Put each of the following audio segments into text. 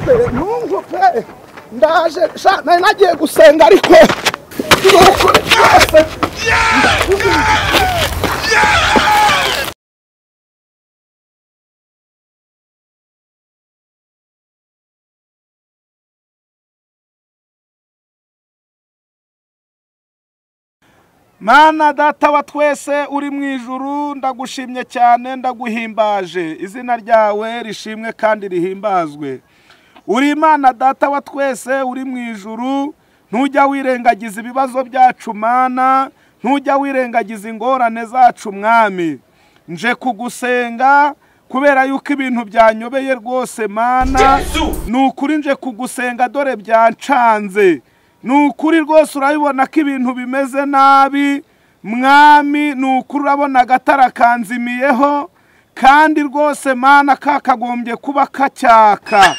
pe ntungu pe ndaje sha nari nagiye gusenga ariko turukuri twese Mana data wa twese uri mu ijuru ndagushimye cyane ndaguhimbaje izina ryawe rishimwe kandi rihimbazwe uri imana data wa twese uri mu ijuru ntujya wirengagiza ibibazo byacu mana ntujya wirengagiza ingorane zacu mwami nje kugusenga kubera yuko ibintu byanyobeye rwose mana ni ukuri nje kugusenga dore byancanze ni ukuri rwose urabibona ko ibintu bimeze nabi mwami ni ukuri urabona agatara kanzimiyeho kandi rwose mana kakagombye kuba kacyaka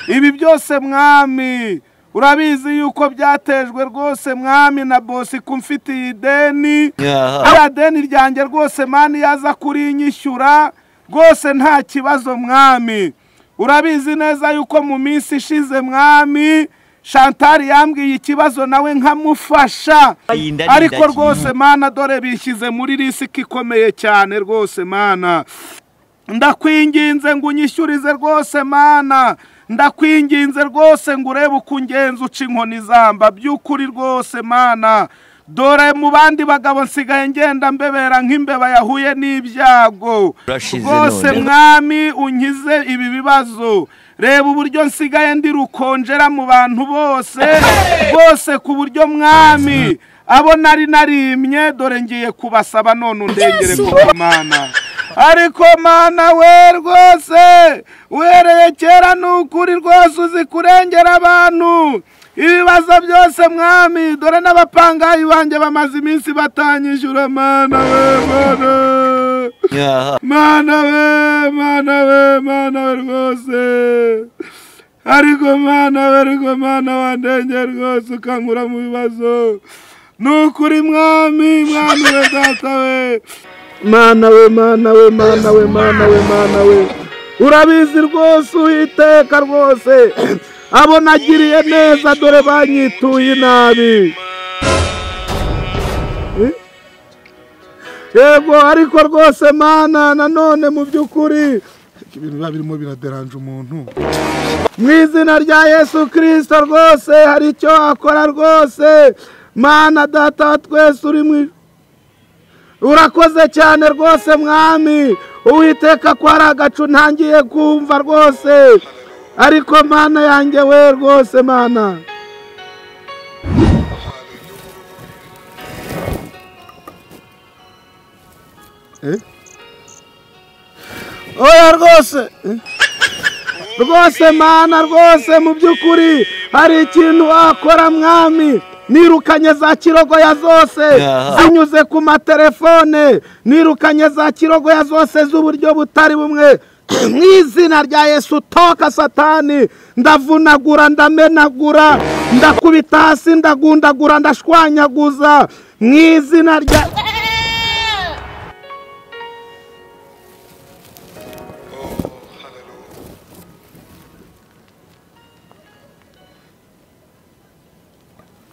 ibi byose mwami urabizi yuko byatejwe rwose mwami na bosi kumfitiye ideni iriya deni ryanjye rwose mani yaza kurinyishyura rwose nta kibazo mwami urabizi neza yuko mu minsi ishize mwami shantari yambwiye ikibazo nawe nkamufasha ariko rwose mana dore bishyize muri risiki ikomeye cyane rwose mana ndakwinginze ngo unyishyurize rwose mana ndakwinginze rwose ngo urebe uko ungenza uca inkoni zamba by'ukuri rwose mana dore mu bandi bagabo nsigaye ngenda mbebera nk'imbeba yahuye n'ibyago Urashize rwose none. mwami unkize ibi bibazo reba uburyo nsigaye ndi rukonjera mu bantu bose rwose ku buryo mwami abo nari narimye dore ngiye kubasaba none undengere kuko mana ariko mana we rwose uhereye kera ni ukuri rwose uzi kurengera abantu ibibazo byose mwami dore n'abapangayi banjye bamaze iminsi batanyishyura mana we mana nyaha mana we mana we mana we rwose ariko mana we ariko mana wandengera rwose ukankura mu bibazo ni ukuri mwami mwami we data we mana we mana we mana we mana we mana we urabizi rwose uwiteka rwose abo nagiriye neza dore banyituye inabi Eh? yego ariko rwose mana nanone mu by'ukuri ibintu biba birimo biraderanje umuntu mu izina rya yesu kirisito rwose hari icyo wakora rwose mana data wa twese uri mu ijuru. urakoze cyane rwose mwami uwiteka ko hari agacu ntangiye kumva rwose ariko mana yanjye we rwose mana oya rwose rwose mana rwose mu by'ukuri hari ikintu wakora mwami nirukanye za kirogoya zose Yeah. zinyuze ku matelefone nirukanye za kirogoya zose z'uburyo butari bumwe mu izina rya yesu toka satani ndavunagura ndamenagura ndakubita hasi ndagundagura ndashwanyaguza mu izina rya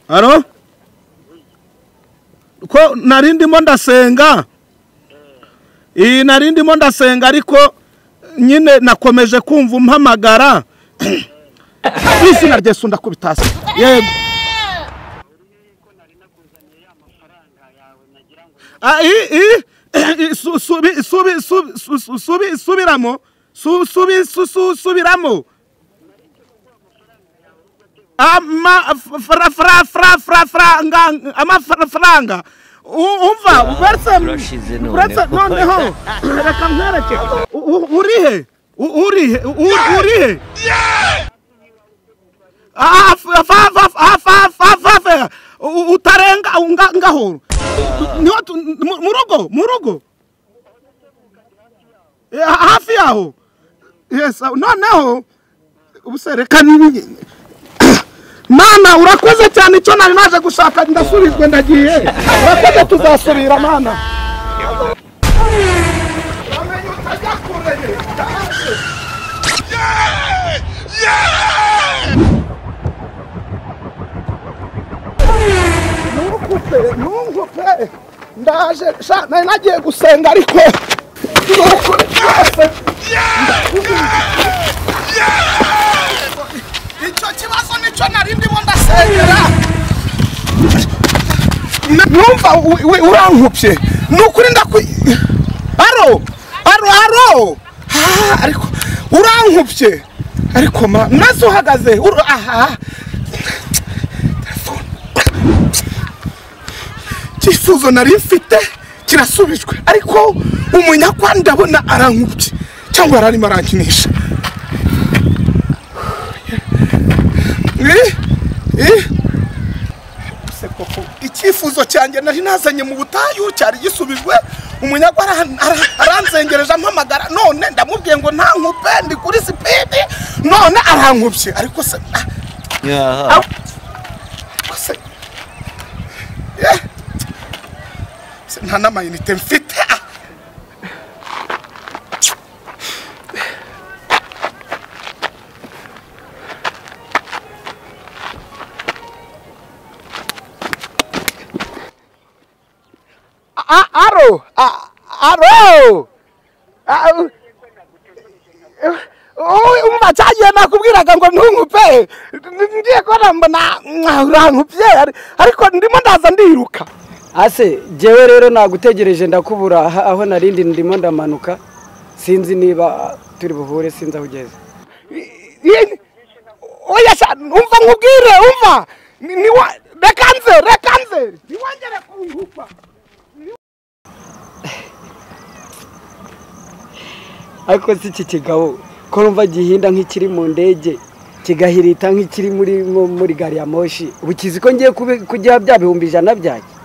haro ko nari ndimo ndasenga iyi nari ndimo ndasenga ariko nyine nakomeje kumva umpamagara mu izina rya yesu ndakubita hasi yego Ah, i- i- i- su- subi- subi- subi- su- su- subi- subiramo Su- subi- su- su- subiramo amafaranga umva uretse urashize none. uretse noneho reka nkwereke U- u- urihe U- urihe U- urihe Ah, fa- fa- fa- fa- fa- fa- fa- fa- U- utarenga nga- ngahoro niho tu- mu- mu rugo mu rugo Eh, ha- hafi yaho yes ah, noneho ubuse reka ni- mana urakoze cyane icyo nari naje gushaka ndasubizwe ndagiye urakoze tuzasubira mana utamenya utajya kure ndaje sha- nari nagiye gusenga ariko ndukuri byose icyo kibazo nicyo nari ndimo ndasengera numva wi- wi- urankubye ni ukuri ndaku aro aro aro Ah, ariko urankubye ariko ma maze uhagaze uru- aha Telefone. icyifuzo nari mfite kirasubijwe ariko umunyakwa ndabona arankubye cyangwa yari arimo arankinisha Eh, eh. Se koko, icyifuzo cyanjye nari nazanye mu butayu cyari gisubijwe umunyagwa ara- ara- aranzengereje ampamagara none ndamubwiye ngo ntankupe ndi kuri sipidi none arankubye ariko se ah, yaha ariko se Eh, se nta n'amayinite mfite ah. A- aro a- aro A- u- u- umva cyagiye nakubwiraga ngo ntunkupe N- ngiye kubona mbona mwa, urankupye ari- ariko ndimo ndaza ndiruka ase jyewe rero nagutegereje ndakubura aha- aho narindi ndimo ndamanuka sinzi niba turi buhure sinzi aho ugeze Yini? oya sha umva nkubwire umva Ni- niwa- reka nze reka nze niwongere kunkupa ariko si iki kigabo ko numva gihinda nk'ikiri mu ndege kigahirita nk'ikiri muri nko muri gari ya moshi ubu kizi ko ngiye kubi- kugiha bya bihumbi ijana byanjye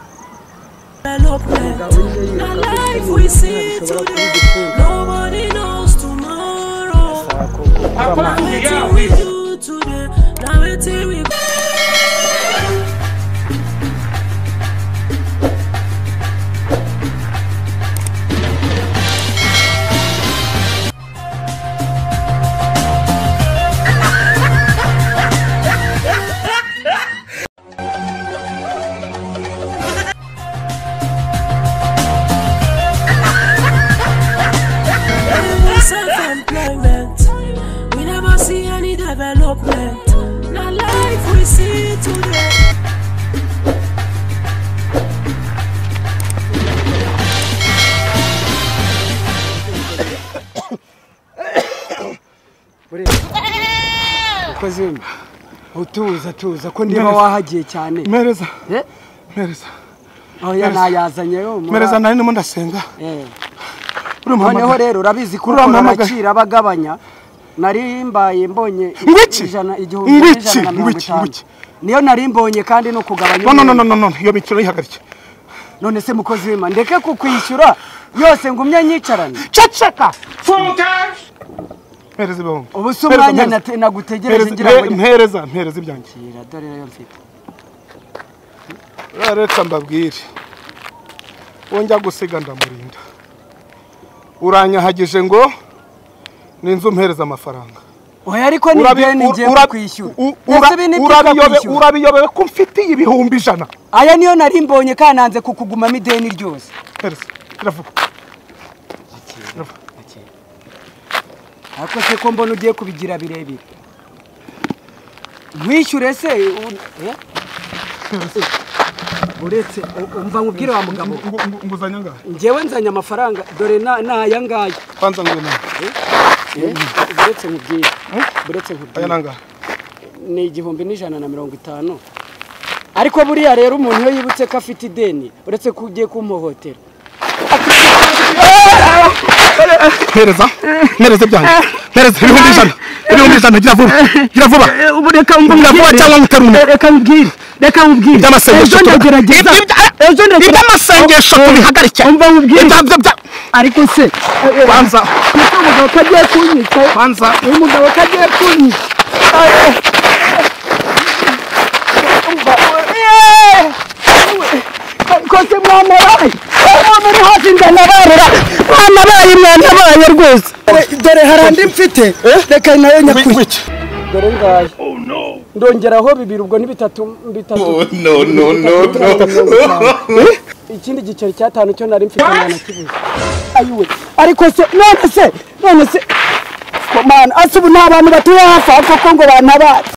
development. The life we see today, nobody knows tomorrow. Now waiting we do today, now waiting we. Self-employment. We never see any development. Now life we see today. ukoze wemba utuza tuza ko niba wahagiye cyane mereza Eh, mereza aho ya nayazanye yo muri- mereza nari ndimo ndasenga Eh. uramuhamagara noneho rero urabizi ko Uriya ukora mpamagara. agaciro aba agabanya nari mbaye mbonye i- Ngwiki? ijana- igihumbi Ngwiki? n'ijana na mirongo Ngwiki? itanu. Ngwiki? niyo nari mbonye kandi no kugabanya no no umwenda. no no no iyo mikino yihagarike none se mukozi w'ima ndeke kukwishyura yose ngumye nyicarane ceceka funga mpereza ibihumbi ubu si Mpereza, umwanya mpereza. nate- nagutegereje Mpereza, ngira mpe- ngo mpereza mpereza ibyanjye nyakira dore rero mfite Ah, reka mbabwire wonjya gusiga ndamurinda uranyahagije ngo ni inzu mpereza amafaranga oya ariko ni Urabi- bene ur- ngiye ura- kukwishyura u- Ese ura- ibi ni byitwa urabiyobe- kwishyura? urabiyobewe ko mfitiye ibihumbi ijana aya niyo nari mbonye kananze kukugumamo ideni ryose mpereza iravuga ariko se ko mbona ugiye kubigira birebire nkwishyure se u- eh? uretse u- umva nkubwire wa mugabo Ngo- ngo- nguzanya ngahe ngewe nzanye amafaranga dore na- ni aya ngaya kwanza ngwino Eh, uretse nkubwire uretse aya nkubwire ni angahe ni igihumbi n'ijana na mirongo itanu ariko buriya rero umuntu iyo yibutse ko afite ideni uretse ko ugiye kumuhohotera mpereza mpereza ibyanjye mpereza ibihumbi ijana ibihumbi ijana gira vuba gira vuba ubu reka Mbwira vuba cyangwa nguterune. reka mubwire reka mubwire iby'amasengesho ejo ndagerageza ejo tuba- ndagerageza iby'amasengesho tubihagarike umva nkubwire. Ibya- byo- bya- ariko se kwanza uyu mugabo ko agiye kunyica kwanza uyu mugabo ko agiye kunyica koze mwana baye mwana uri hasi ndanabarura mwana baye mwana baye rwose dore hari andi mfite reka nayo nyakuri wiki dore ngaya ndongeraho bibiri ubwo ni bitatu bitatu no no no no bitatu mirongo itanu. ikindi giceri cy'atanu cyo nari mfite umwana kibuze ayiwe ariko se none se none se ko mana asubu nta bantu batuye hafi aho koko ngo bantabare